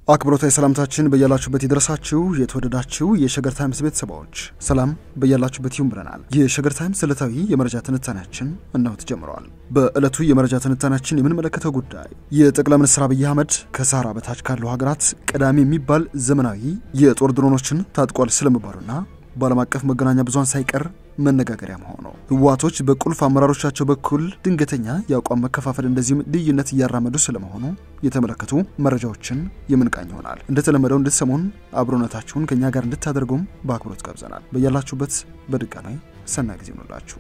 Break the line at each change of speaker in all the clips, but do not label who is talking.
አክብሮታዊ ሰላምታችን በያላችሁበት ይድረሳችሁ። የተወደዳችሁ የሸገር ታይምስ ቤተሰባዎች ሰላም በያላችሁበት ይሁን ብለናል። የሸገር ታይምስ ዕለታዊ የመረጃ ትንታኔያችን እነሆ ተጀምረዋል። በዕለቱ የመረጃ ትንታኔያችን የምንመለከተው ጉዳይ የጠቅላይ ሚኒስትር አብይ አህመድ ከሳህራ በታች ካሉ ሀገራት ቀዳሚ የሚባል ዘመናዊ የጦር ድሮኖችን ታጥቋል ስለመባሉና በዓለም አቀፍ መገናኛ ብዙሃን ሳይቀር መነጋገሪያ መሆኑ ህወሓቶች በቁልፍ አመራሮቻቸው በኩል ድንገተኛ የአቋም መከፋፈል እንደዚሁም ልዩነት እያራመዱ ስለመሆኑ የተመለከቱ መረጃዎችን የምንቃኝ ይሆናል። እንደተለመደው እንድትሰሙን አብሮነታችሁን ከእኛ ጋር እንድታደርጉም በአክብሮት ጋብዘናል። በያላችሁበት በድጋሚ ሰናይ ጊዜ ይሆንላችሁ።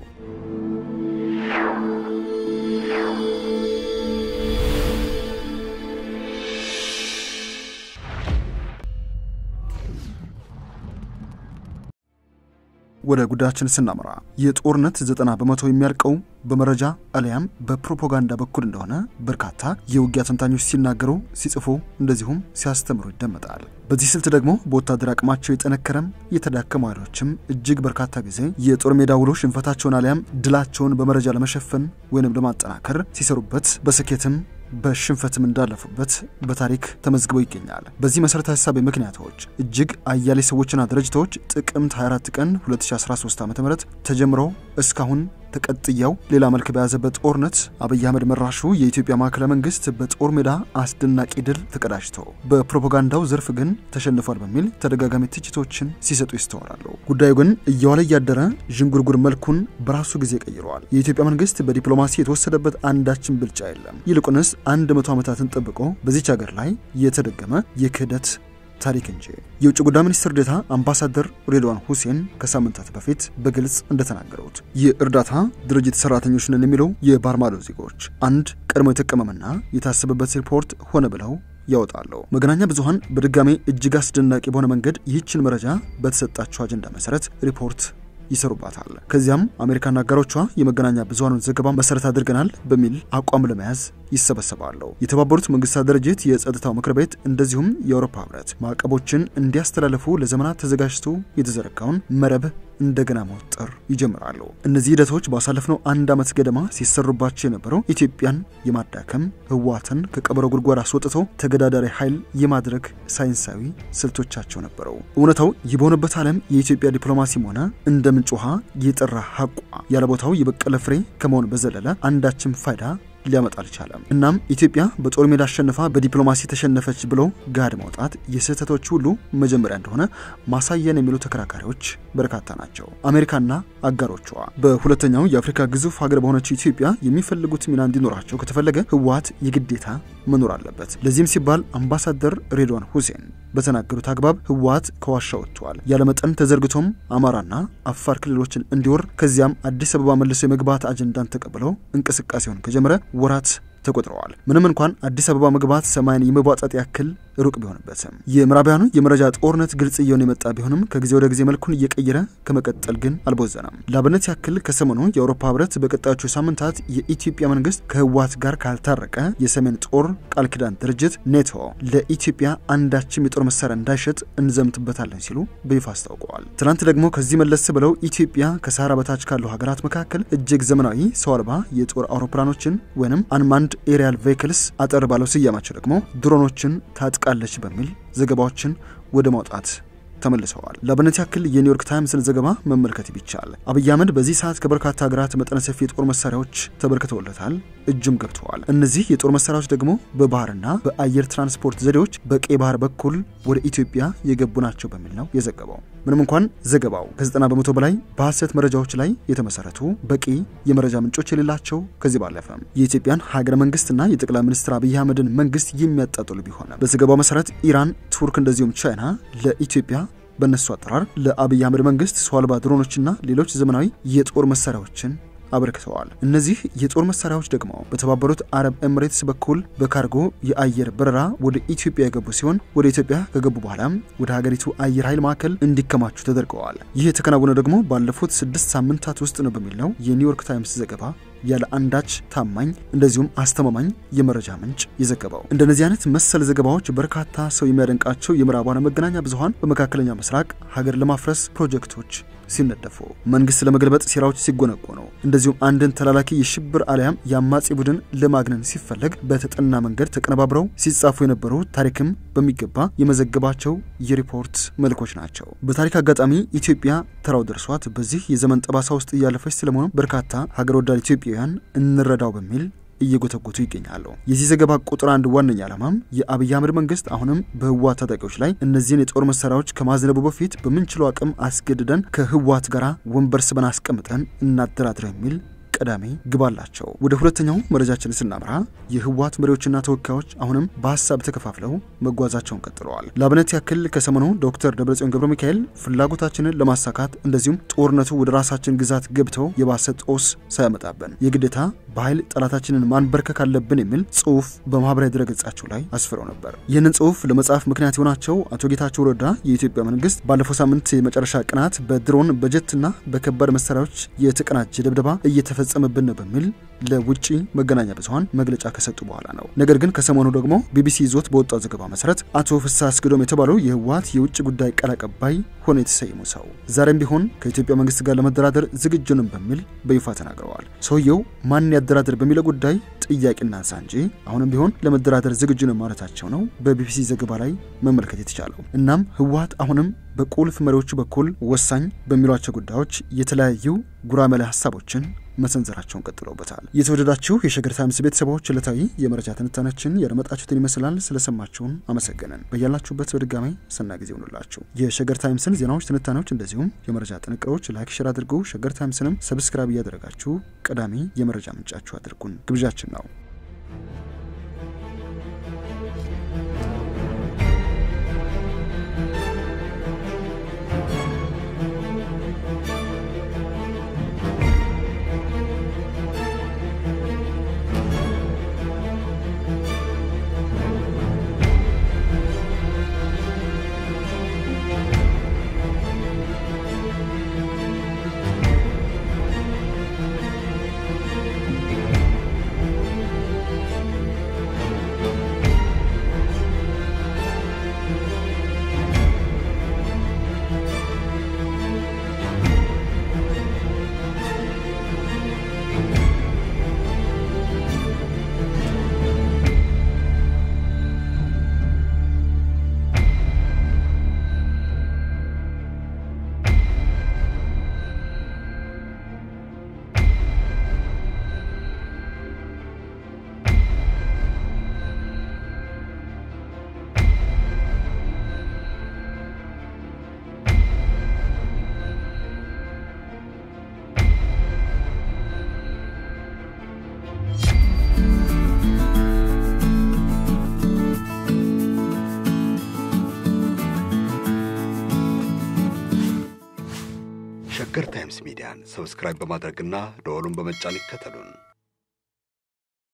ወደ ጉዳያችን ስናመራ የጦርነት ዘጠና በመቶ የሚያልቀው በመረጃ አሊያም በፕሮፓጋንዳ በኩል እንደሆነ በርካታ የውጊያ ተንታኞች ሲናገሩ፣ ሲጽፉ እንደዚሁም ሲያስተምሩ ይደመጣል። በዚህ ስልት ደግሞ በወታደር አቅማቸው የጠነከረም የተዳከሙ ኃይሎችም እጅግ በርካታ ጊዜ የጦር ሜዳ ውሎ ሽንፈታቸውን አሊያም ድላቸውን በመረጃ ለመሸፈን ወይንም ለማጠናከር ሲሰሩበት በስኬትም በሽንፈትም እንዳለፉበት በታሪክ ተመዝግቦ ይገኛል። በዚህ መሰረታዊ ሀሳብ ምክንያቶች እጅግ አያሌ ሰዎችና ድርጅቶች ጥቅምት 24 ቀን 2013 ዓ.ም ተጀምሮ እስካሁን ተቀጥያው ሌላ መልክ በያዘበት ጦርነት አብይ አህመድ መራሹ የኢትዮጵያ ማዕከላዊ መንግስት በጦር ሜዳ አስደናቂ ድል ተቀዳጅቶ በፕሮፓጋንዳው ዘርፍ ግን ተሸንፏል በሚል ተደጋጋሚ ትችቶችን ሲሰጡ ይስተዋላሉ። ጉዳዩ ግን እየዋለ እያደረ ዥንጉርጉር መልኩን በራሱ ጊዜ ቀይረዋል። የኢትዮጵያ መንግስት በዲፕሎማሲ የተወሰደበት አንዳችን ብልጫ የለም። ይልቁንስ አንድ መቶ ዓመታትን ጠብቆ በዚች ሀገር ላይ የተደገመ የክህደት ታሪክ እንጂ። የውጭ ጉዳይ ሚኒስትር ዴኤታ አምባሳደር ሬድዋን ሁሴን ከሳምንታት በፊት በግልጽ እንደተናገሩት የእርዳታ ድርጅት ሰራተኞች ነን የሚለው የባህር ማዶ ዜጎች አንድ ቀድሞ የተቀመመና የታሰበበት ሪፖርት ሆነ ብለው ያወጣሉ። መገናኛ ብዙኃን በድጋሜ እጅግ አስደናቂ በሆነ መንገድ ይህችን መረጃ በተሰጣቸው አጀንዳ መሰረት ሪፖርት ይሰሩባታል። ከዚያም አሜሪካና አጋሮቿ የመገናኛ ብዙኃኑን ዘገባ መሰረት አድርገናል በሚል አቋም ለመያዝ ይሰበሰባሉ። የተባበሩት መንግስታት ድርጅት የጸጥታው ምክር ቤት እንደዚሁም የአውሮፓ ህብረት ማዕቀቦችን እንዲያስተላልፉ ለዘመናት ተዘጋጅቶ የተዘረጋውን መረብ እንደገና መወጠር ይጀምራሉ። እነዚህ ሂደቶች ባሳለፍነው አንድ ዓመት ገደማ ሲሰሩባቸው የነበረው ኢትዮጵያን የማዳከም ህወሓትን ከቀበሮ ጉድጓድ አስወጥቶ ተገዳዳሪ ኃይል የማድረግ ሳይንሳዊ ስልቶቻቸው ነበረው። እውነታው ይህ በሆነበት ዓለም የኢትዮጵያ ዲፕሎማሲም ሆነ እንደ ምንጭ ውሃ የጠራ ሀቋ ያለ ቦታው የበቀለ ፍሬ ከመሆን በዘለለ አንዳችም ፋይዳ ሊያመጣ አልቻለም። እናም ኢትዮጵያ በጦር ሜዳ አሸንፋ በዲፕሎማሲ ተሸነፈች ብሎ ጋድ ማውጣት የስህተቶች ሁሉ መጀመሪያ እንደሆነ ማሳየን የሚሉ ተከራካሪዎች በርካታ ናቸው። አሜሪካና አጋሮቿ በሁለተኛው የአፍሪካ ግዙፍ ሀገር በሆነችው ኢትዮጵያ የሚፈልጉት ሚና እንዲኖራቸው ከተፈለገ ህወሓት የግዴታ መኖር አለበት። ለዚህም ሲባል አምባሳደር ሬድዋን ሁሴን በተናገሩት አግባብ ህወሓት ከዋሻ ወጥተዋል፣ ያለመጠን ተዘርግቶም አማራና አፋር ክልሎችን እንዲወር ከዚያም አዲስ አበባ መልሶ የመግባት አጀንዳን ተቀብለው እንቅስቃሴውን ከጀመረ ወራት ተቆጥረዋል። ምንም እንኳን አዲስ አበባ መግባት ሰማይን የመቧጠጥ ያክል ሩቅ ቢሆንበትም የምዕራቢያኑ የመረጃ ጦርነት ግልጽ እየሆነ የመጣ ቢሆንም ከጊዜ ወደ ጊዜ መልኩን እየቀየረ ከመቀጠል ግን አልቦዘነም። ለአብነት ያክል ከሰሞኑ የአውሮፓ ህብረት በቀጣዮቹ ሳምንታት የኢትዮጵያ መንግስት ከህወሓት ጋር ካልታረቀ የሰሜን ጦር ቃል ኪዳን ድርጅት ኔቶ ለኢትዮጵያ አንዳችም የጦር መሳሪያ እንዳይሸጥ እንዘምትበታለን ሲሉ በይፋ አስታውቀዋል። ትናንት ደግሞ ከዚህ መለስ ብለው ኢትዮጵያ ከሰሃራ በታች ካሉ ሀገራት መካከል እጅግ ዘመናዊ ሰው አልባ የጦር አውሮፕላኖችን ወይም አንማንድ ኤሪያል ቬይክልስ አጠር ባለው ስያማቸው ደግሞ ድሮኖችን ታጥቃለች በሚል ዘገባዎችን ወደ ማውጣት ተመልሰዋል። ለአብነት ያክል የኒውዮርክ ታይምስን ዘገባ መመልከት ቢቻል አብይ አህመድ በዚህ ሰዓት ከበርካታ ሀገራት መጠነ ሰፊ የጦር መሳሪያዎች ተበርክተውለታል፣ እጅም ገብተዋል። እነዚህ የጦር መሳሪያዎች ደግሞ በባህርና በአየር ትራንስፖርት ዘዴዎች በቀይ ባህር በኩል ወደ ኢትዮጵያ የገቡ ናቸው በሚል ነው የዘገበው። ምንም እንኳን ዘገባው ከ90 በመቶ በላይ በሐሰት መረጃዎች ላይ የተመሰረቱ በቂ የመረጃ ምንጮች የሌላቸው ከዚህ ባለፈ የኢትዮጵያን ሀገረ መንግስትና የጠቅላይ ሚኒስትር አብይ አህመድን መንግስት የሚያጣጥሉ ቢሆንም በዘገባው መሰረት ኢራን፣ ቱርክ እንደዚሁም ቻይና ለኢትዮጵያ በእነሱ አጠራር ለአብይ አህመድ መንግስት ሰው አልባ ድሮኖችና ሌሎች ዘመናዊ የጦር መሳሪያዎችን አበርክተዋል። እነዚህ የጦር መሳሪያዎች ደግሞ በተባበሩት አረብ ኤምሬትስ በኩል በካርጎ የአየር በረራ ወደ ኢትዮጵያ የገቡ ሲሆን ወደ ኢትዮጵያ ከገቡ በኋላም ወደ ሀገሪቱ አየር ኃይል ማዕከል እንዲከማቹ ተደርገዋል። ይህ የተከናወነ ደግሞ ባለፉት ስድስት ሳምንታት ውስጥ ነው በሚል ነው የኒውዮርክ ታይምስ ዘገባ ያለ አንዳች ታማኝ እንደዚሁም አስተማማኝ የመረጃ ምንጭ የዘገበው። እንደነዚህ አይነት መሰል ዘገባዎች በርካታ ሰው የሚያደንቃቸው የምዕራባውያን መገናኛ ብዙኃን በመካከለኛ ምስራቅ ሀገር ለማፍረስ ፕሮጀክቶች ሲነደፉ፣ መንግስት ለመገልበጥ ሴራዎች ሲጎነጎኑ፣ እንደዚሁም አንድን ተላላኪ የሽብር አሊያም የአማጺ ቡድን ለማግነን ሲፈለግ በተጠና መንገድ ተቀነባብረው ሲጻፉ የነበሩ ታሪክም በሚገባ የመዘገባቸው የሪፖርት መልኮች ናቸው። በታሪክ አጋጣሚ ኢትዮጵያ ተራው ደርሷት በዚህ የዘመን ጠባሳ ውስጥ እያለፈች ስለመሆኑ በርካታ ሀገር ወዳድ ኢትዮጵያውያን እንረዳው በሚል እየጎተጎቱ ይገኛሉ። የዚህ ዘገባ ቁጥር አንድ ዋነኛ ዓላማም የአብይ አህመድ መንግስት አሁንም በህወሓት ታጣቂዎች ላይ እነዚህን የጦር መሳሪያዎች ከማዝነቡ በፊት በምንችለው አቅም አስገድደን ከህወሓት ጋር ወንበር ስበን አስቀምጠን እናደራድረው የሚል ቀዳሚ ግብ አላቸው። ወደ ሁለተኛው መረጃችን ስናምራ የህወሓት መሪዎችና ተወካዮች አሁንም በሀሳብ ተከፋፍለው መጓዛቸውን ቀጥለዋል። ለአብነት ያክል ከሰሞኑ ዶክተር ደብረጽዮን ገብረ ሚካኤል ፍላጎታችንን ለማሳካት እንደዚሁም ጦርነቱ ወደ ራሳችን ግዛት ገብተው የባሰ ጦስ ሳያመጣብን የግዴታ በኃይል ጠላታችንን ማንበርከክ አለብን የሚል ጽሁፍ በማህበራዊ ድረገጻቸው ላይ አስፍረው ነበር። ይህንን ጽሁፍ ለመጻፍ ምክንያት የሆናቸው አቶ ጌታቸው ረዳ የኢትዮጵያ መንግስት ባለፈው ሳምንት የመጨረሻ ቀናት በድሮን በጀትና በከባድ መሳሪያዎች የተቀናጀ ድብደባ እየተፈጸመብን ነው በሚል ለውጭ መገናኛ ብዙኃን መግለጫ ከሰጡ በኋላ ነው። ነገር ግን ከሰሞኑ ደግሞ ቢቢሲ ይዞት በወጣው ዘገባ መሰረት አቶ ፍስሐ አስገዶም የተባሉ የህወሓት የውጭ ጉዳይ ቃል አቀባይ ሆኖ የተሰየሙ ሰው ዛሬም ቢሆን ከኢትዮጵያ መንግስት ጋር ለመደራደር ዝግጁ ነን በሚል በይፋ ተናግረዋል። ሰውየው ማን ያደራደር በሚለው ጉዳይ ጥያቄ እናንሳ እንጂ አሁንም ቢሆን ለመደራደር ዝግጁ ነን ማለታቸው ነው በቢቢሲ ዘገባ ላይ መመልከት የተቻለው። እናም ህወሓት አሁንም በቁልፍ መሪዎቹ በኩል ወሳኝ በሚሏቸው ጉዳዮች የተለያዩ ጉራመላ ሀሳቦችን መሰንዘራቸውን ቀጥለውበታል። የተወደዳችሁ የሸገር ታይምስ ቤተሰቦች ዕለታዊ የመረጃ ትንታኔያችን ያደመጣችሁትን ይመስላል። ስለሰማችሁን አመሰገንን። በያላችሁበት በድጋሚ ሰናይ ጊዜ ሆኑላችሁ። የሸገር ታይምስን ዜናዎች፣ ትንታኔዎች እንደዚሁም የመረጃ ጥንቅሮች ላይክ፣ ሼር አድርጉ። ሸገር ታይምስንም ሰብስክራይብ እያደረጋችሁ ቀዳሚ የመረጃ ምንጫችሁ አድርጉን ግብዣችን ነው።
ሸገር ታይምስ ሚዲያን ሰብስክራይብ በማድረግና ደወሉን በመጫን ይከተሉን።